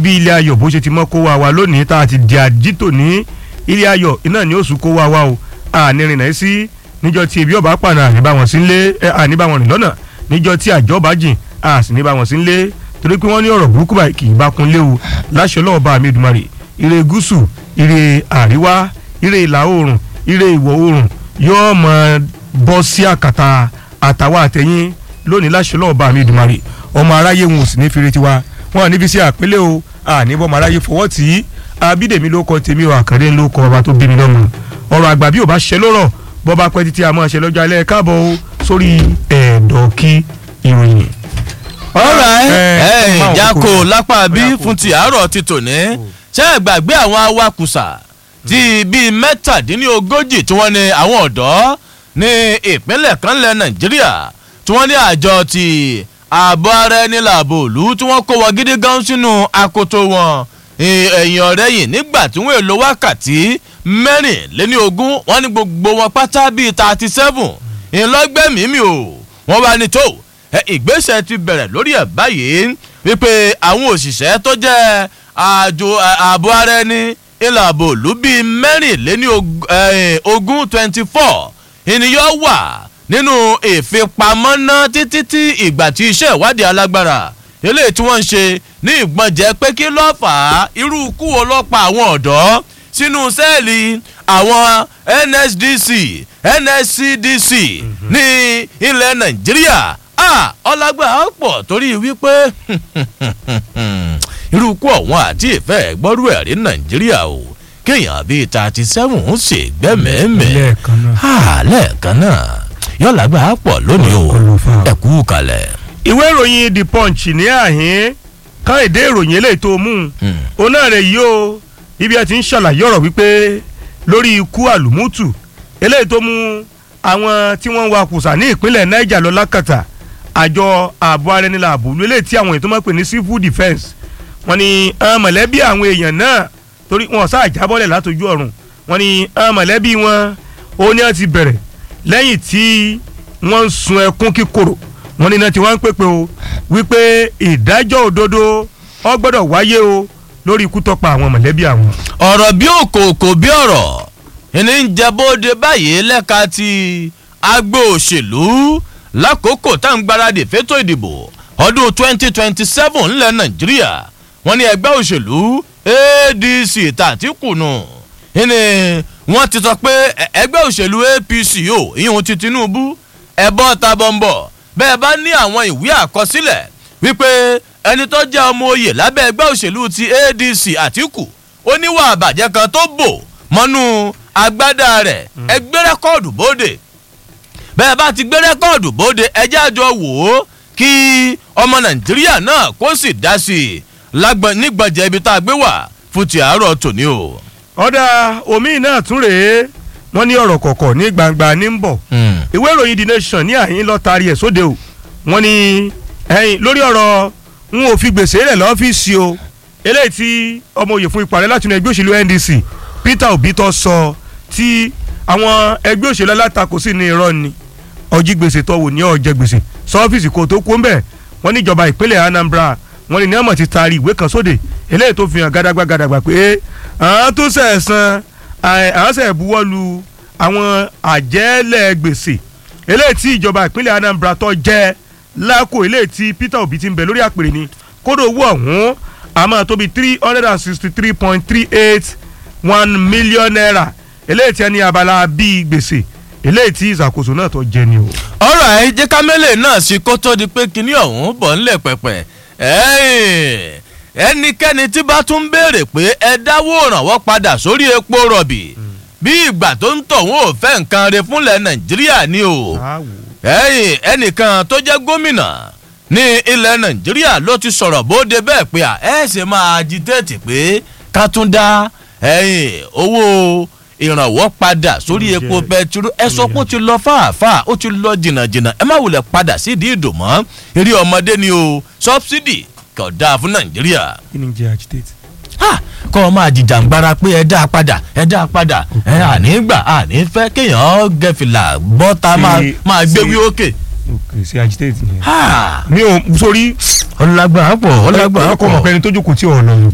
bí ilé ayọ̀ bó ṣe ti mọ́ kó wa wa lónìí tá a ti di àjítò ní ilé ayọ̀ iná ni oṣù kó wa wa o ànírin náà sí níjọ́ tí ebi ọba pàna àní bá wọn sí nlé àní bá wọn rìn lọ́nà níjọ́ tí àjọ bá jìn a sì ní bá wọn sí nlé torí pé wọ́n ní ọ̀rọ̀ burúkú báyìí kì í bá kun léwu láṣẹ ọlọ́wọ́ bá mi dùmarè ire gúúsù ire àríwá ire ìlà oòrùn ire ìwọ̀ oòrùn yóò máa bọ́ sí àkàtà àtàwọn àtẹ̀yìn lónìí láṣẹ ọlọ́wọ́ bá mi dùmarè ọmọ aráyé wọn ò sì ní fi retí wa wọn à níbi sí àpélé o àní bọ́ ọmọ aráyé fọwọ́ tì í abídèmí ló kọ tèmi o àkàndé ló kọ ọba tó bí mi lọ́mọ ọ̀rọ̀ àgbà bí ò bá ṣe lórọ̀ bọ́ bá pẹ́ títí a máa ṣe lọ́jọ́ alẹ́ káàbọ̀ o sórí ẹ̀ẹ́dọ̀kí ìròyìn. alright Eh, ẹ máa wò ìjákò kókó. lápá bí Bóyá kò fún ti àárọ̀ ti tòní ṣé ẹ gbàgbé àwọn awakùsà ti bíi mẹ́tàdínlógójì tí wọ́n ní àwọn ọ̀dọ́ ní ìpínlẹ̀ kan lẹ̀ nàìjíríà tí wọ́n ní àjọ ti ààbò ara ẹni làbò òlú tí wọ́n kó wọ gidi gan sínú akoto wọn ẹ- ẹ̀yìn ọ̀rẹ́ yìí nígbà tí wọ́n èlò wákàtí mẹ́rìnléní ogún wọ́n ní gbogbo wọn pátá bíi thirty seven ìlọgbẹ́mìí o wọ́n bá ní tó ẹ, ìgbésẹ̀ ti bẹ̀rẹ̀ lórí ẹ̀ báyìí wípé àwọn òṣìṣẹ́ tó jẹ́ àjò ẹ, ààbò ara ẹni ilà ààbò òlú bíi mẹ́rìnléní og- ẹ, ogún twenty four ènìyàn wà nínú ìfipamọ́ náà títí tí ìgbà tí iṣẹ́ ìwádìí alágbára eléyìí tí wọ́n ń ṣe ní ìgbọ̀njẹ́ pé kí ló fà á irú ikú wo ló pa àwọn ọ̀dọ́ sínú sẹ́ẹ̀lì àwọn nsdc nscdc ní ilẹ̀ nàìjíríà ah ọlágbà á pọ̀ torí wípé irú ikú ọ̀wọ́n àti ìfẹ́ gbọ́rú ẹ̀rí nàìjíríà o kéèyàn bíi thirty seven ń ṣe gbẹ́mẹ̀ẹ́mẹ̀ lẹ́ẹ̀kan náà. ah lẹ́ẹ̀kan náà yọ̀lágbà á pọ̀ lónìí o Ọkọ̀ ló fà á. ẹ̀kú kalẹ̀. ìwé ìròyìn the punch ní àhín kan èdè ìròyìn eléyìí tó mú un Hmm. òun náà rẹ̀ yìí o ibi ẹ ti ń ṣàlàyé ọ̀rọ̀ wípé lórí ikú àlùmútù eléyìí tó mú àwọn tí wọ́n ń wa kùsà ní ìpínlẹ̀ niger lọ lákàtà àjọ ààbò ara ẹni làbò lu eléyìí tí àwọn èèyàn tó máa ń pè ní civil defence wọ́n ní àwọn mọ̀lẹ́bí àwọn èèyàn náà torí wọn sáà jábọ́lẹ̀ látọjú ọ̀run wọ́n ní àwọn mọ̀lẹ́bí wọn ó ní wọ́n ti bẹ̀rẹ̀ lẹ́yìn tí wọ́n ń sun ẹkún kíkorò wọ́n ní iná tí wọ́n ń pèpè o wípé ìdájọ́ òdodo ó gbọ́dọ̀ wáyé o lórí ikú tó pa àwọn mọ̀lẹ́bí àwọn. ọ̀rọ̀ bí òkòòkò bí ọ̀rọ̀ ìní ń jẹ bóde báyìí lẹ́ka ti agbo òṣèlú lákòókò tá à ń gbáradì fétò ìdìbò ọdún 2027 ńlẹ̀ nàìjíríà wọ́n ní ẹgbẹ́ òṣèlú adc tàtíkùnù ìní wọ́n ti sọ pé ẹ- ẹgbẹ́ òṣèlú apc o ìyún ti tinubu ẹ̀bọ́ ta bọ̀m̀bọ̀ bẹ́ẹ̀ bá ní àwọn ìwé àkọsílẹ̀ wípé ẹni tó jẹ́ ọmọ oyè lábẹ́ ẹgbẹ́ òṣèlú ti adc àtìkù ó níwà àbàjẹ́ kan tó bò mọ́nú agbádá rẹ̀ ẹ gbé rẹ́kọ́ọ̀dù bóde bẹ́ẹ̀ bá ti gbé rẹ́kọ́ọ̀dù bóde ẹjẹ́ àjọ wò ó kí ọmọ nàìjíríà náà kó sì dá sí i lágbọn nígbàjẹ́ ibi tá a gbé wà fún ti àárọ̀ tòní o. ọ̀dà omi náà tún rèé wọ́n ní ọ̀rọ̀ kọ̀kọ̀ ní gbangba ní ń bọ̀ ìwé ìròyìn the nation ní àyín lọ́ọ́ taari ẹ̀ sóde o wọ́n ní ẹ̀yìn lórí ọ̀rọ̀ n ò fi gbèsè rẹ̀ lọ́fíìsì o eléyìí tí ọmọ òye fún ipò ààrẹ láti inú ẹgbẹ́ òṣèlú ndc peter obi tó sọ tí àwọn ẹgbẹ́ òṣèlú alátakò sí ní irọ́ ni ọjí gbèsè tó wò ní ọ̀jẹ̀ gbèsè sọ́fíìsì kò tó kó ń bẹ̀ wọ́n ní ìjọba ìpínlẹ̀ anambra wọ́n ní níyàmọ̀ ti taari ìwé kan sóde eléyìí tó fi hàn gàdàgbà gàdàgbà pé àwọn tó sẹ̀ san àwọn sẹ̀ buwọ́ lu àwọn àjẹ́lẹ̀ gbèsè eléyìí tí ìjọba ìpínlẹ̀ anambra tó jẹ́ lákò eléyìí tí peter obi ti ń bẹ lórí àpèrè ni kódò owó ọ̀hún àmọ́ tó bí three hundred and sixty three point three eight one million naira eléyìí tí ẹni abala bíi gbèsè eléyìí tí ìṣàkóso náà tó jẹ ni o. ọ̀rọ̀ ẹ̀ jẹ́ kámẹ́lẹ̀ náà sí kó tó di pé kinní ọ̀hún bọ̀ ńlẹ̀ pẹ̀pẹ̀ ẹ̀ẹ́n, ẹnikẹ́ni tí bá tún béèrè pé ẹ dáwó ìrànwọ́ padà sórí epo rọ̀bì bí ìgbà tó ń tọ̀ wọ́n ò fẹ́ nǹkan re fúnlẹ̀ nàìjíríà ni o ẹ̀yìn ẹnìkan tó jẹ́ gómìnà ní ilẹ̀ nàìjíríà ló ti sọ̀rọ̀ bóde bẹ́ẹ̀ pé à ẹ̀ ṣe máa agitate pé ká tún dá ẹ̀yìn owó ìrànwọ́ padà sórí Oúnjẹ. epo bẹtiró ẹ sọ pé ó ti lọ fàáfàá ó ti lọ jìnnàjìnnà ẹ má wulẹ̀ padà sídìí ìdòmọ́ eré ọmọdé ni o sọ́bsidì kò dáa fún nàìjíríà kí ni jẹ́ agitate. ha kọ́ ọ máa jìjàngbara pé ẹ dá a padà ẹ dá a padà ẹ àní gbà àní fẹ́ kéèyàn gẹ̀fìlà bọ́ta máa Sí, máa gbé sí. wí òkè. òkè sí agitate ni. ha mi ò sórí ọlágbà pọ̀ ọlágbà ọkọ̀ pọ̀. ọmọkùnrin tó jókòó tí ò lọ